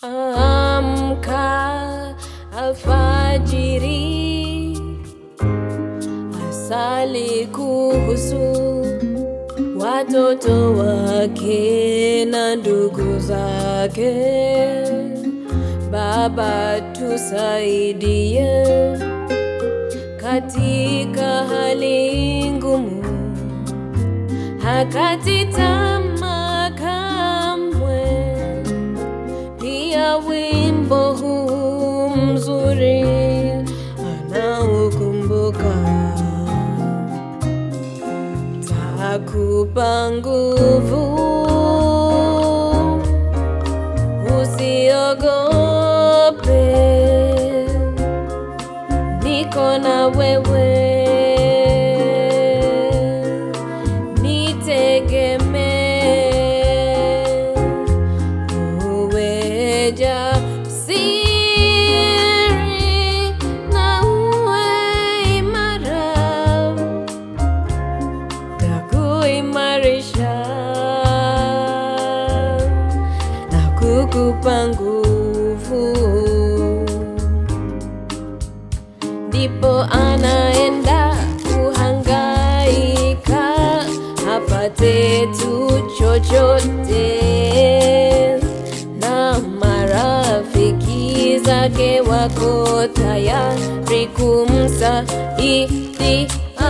Amka alfajiri, asali kuhusu watoto wake na ndugu zake. Baba, tusaidie katika hali ngumu, hakati tamaa kamwe. Pia wimbo huu mzuri anaukumbuka, takupa nguvu, usiogope, niko na wewe, nitegemee uwe jasiri na uwe imara, takuimarisha na kukupa nguvu, ndipo anaenda kuhangaika apate tu chochote, na marafiki zake wako tayari kumsaidia.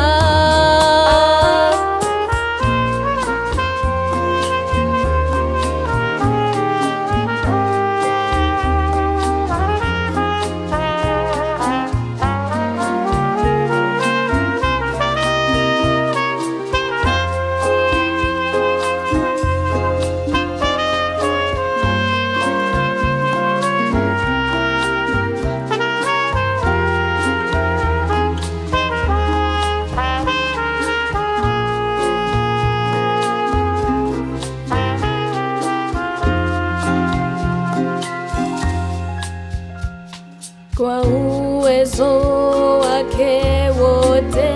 kwa uwezo wake wote,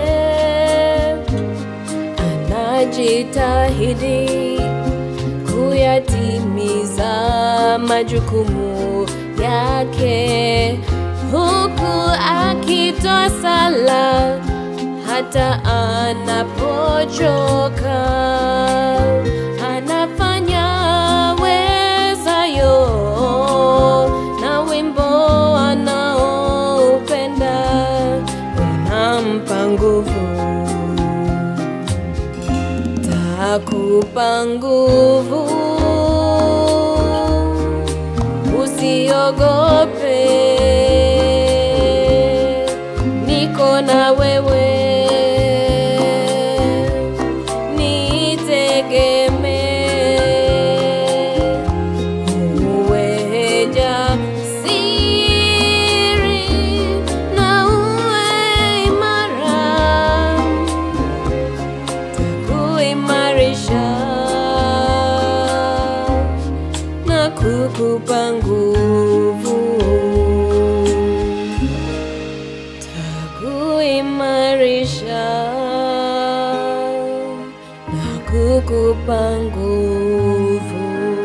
anajitahidi kuyatimiza majukumu yake, huku akitoa sala hata anapochoka, anafanya wezayo na wimbo anaoupenda unampa nguvu, takupa nguvu, usiogope, niko na wewe, nitegemee uwe jasiri na uwe imara, takuimarisha na kukupa nguvu, takuimarisha na kukupa nguvu.